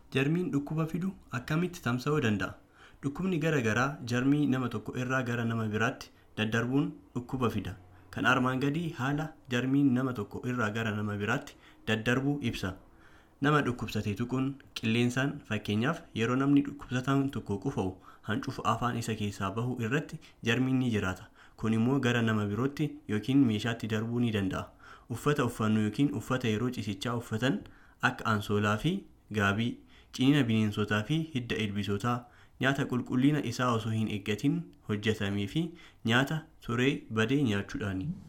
Jarmiin dhukkuba fidu akkamitti tamsa'uu danda'a? Dhukkubni garaa garaa jarmii nama tokko irraa gara nama biraatti daddarbuun dhukkuba fida. Kan armaan gadii haala jarmiin nama tokko irraa gara nama biraatti daddarbuu ibsa. Nama dhukkubsate tuquun qilleensaan fakkeenyaaf yeroo namni dhukkubsataan tokko qufa'u hancufa afaan isa keessaa bahu irratti jarmiin ni jiraata. Kun immoo gara nama birootti yookiin meeshaatti darbuu ni danda'a. Uffata uffannu yookiin uffata yeroo ciisichaa uffatan akka ansoolaa fi gaabii, ciniina bineensotaa fi hidda ilbiisotaa, nyaata qulqullina isaa osoo hin eeggatin hojjetamee fi nyaata turee badee nyaachuudhaani.